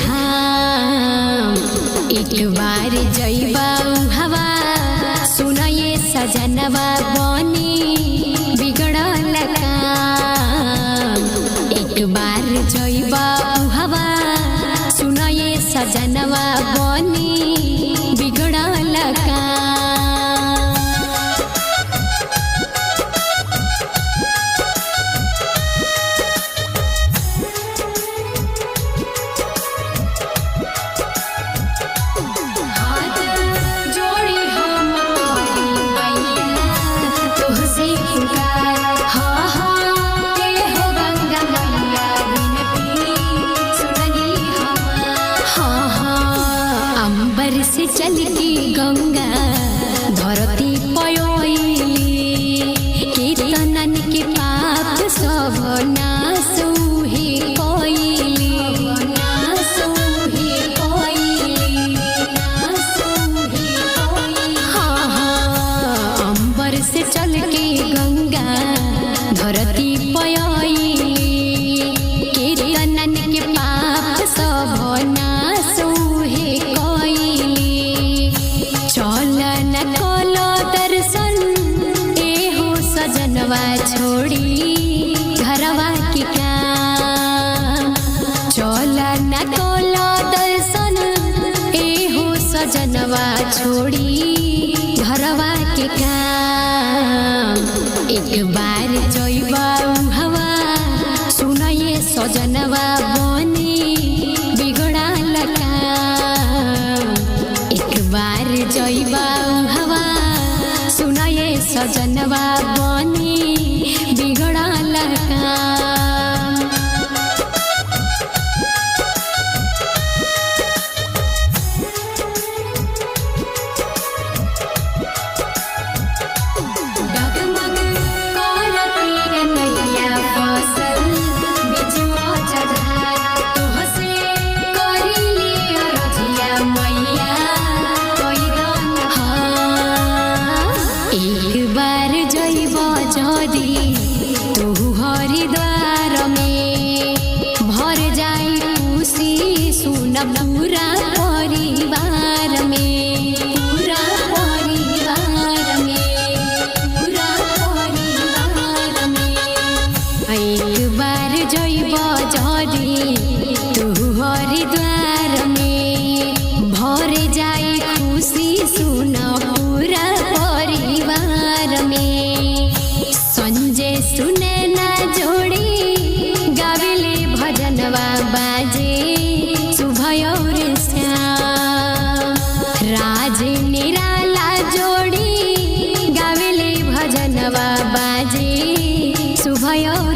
धाम एक बार जइबा हवा सुनये सजनवा बनी बिगड़ल काम एक बार जइबा हवा सुनये सजनवा बनी बिगड़ल काम हाथ जोड़ी हम तोरी मैया तुझसे पुकार हाँ हाँ के हो गंगा मैया विनती सुनली हम हाँ हाँ अंबर से चल के गंगा धरती पयोली कीर्तनन के पाप सब नासु ही कोइली नासु ही कोइली नासु ही कोइली हाँ हाँ अंबर से चल के गंगा धरती पयोली कीर्तनन के पाप सब नासु ही कोइली चल न कोलो दर्शन एहो सजनवा छोड़ी घरवा के काम चल न कोलो दर्शन एहो सजनवा छोड़ी घरवा के काम एक बार जइबा हवा सुनये सजनवा बनी बिगड़ल काम एक बार जइबा हवा सुनये सजनवा बनी बिगड़ल काम डगमग करती रे नैया फसल बिजुआ चढ़ा तोहसे करिली अरजिया मैया कोई दान हाँ एक बार जइब जदी तू हरिद्वार में भर जाई खुशी सुन पूरा परिवार में पूरा परिवार में पूरा परिवार में एक बार जइब जदी तू हरिद्वार में भर जाई खुशी सुन पूरा परिवार में संजय सुने ना जोड़ी गाविले भजनवा बाजे सुभय और श्याम राज निराला जोड़ी गाविले भजनवा बाजे सुभय और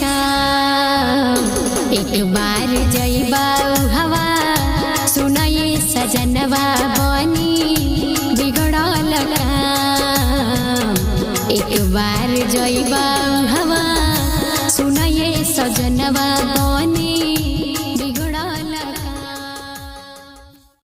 श्याम एक बार जइबा हवा सुनये सजनवा बनी बिगड़ल काम एक बार जइबा हवा सुनये सजनवा बनी